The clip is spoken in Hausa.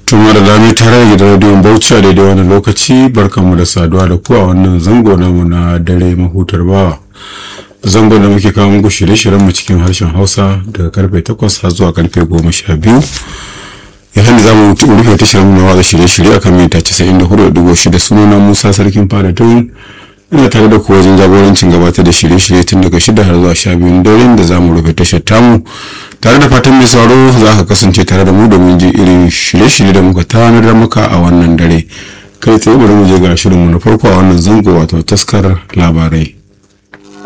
tuma da lami tare da gidan rediyon bauchi a daidai wani lokaci barkanmu da saduwa da ku a wannan zango namu na dare mahutar bawa zango da muke kawo muku shirye-shiryen mu cikin harshen hausa daga karfe 8 har zuwa karfe 12 yayin da za mu rufe tashar mu na watsa shirye-shirye akan mita 94.6 sunana musa sarkin fada tun ina tare da ku wajen jagorancin gabatar da shirye-shirye tun daga shida har zuwa sha biyun daren da za mu rufe tashar tamu tare da fatan mai sauraro za ka kasance tare da mu domin ji irin shirye-shirye da muka tanadar maka a wannan dare kai tsaye bari mu je ga shirinmu na farko a wannan zango wato taskar labarai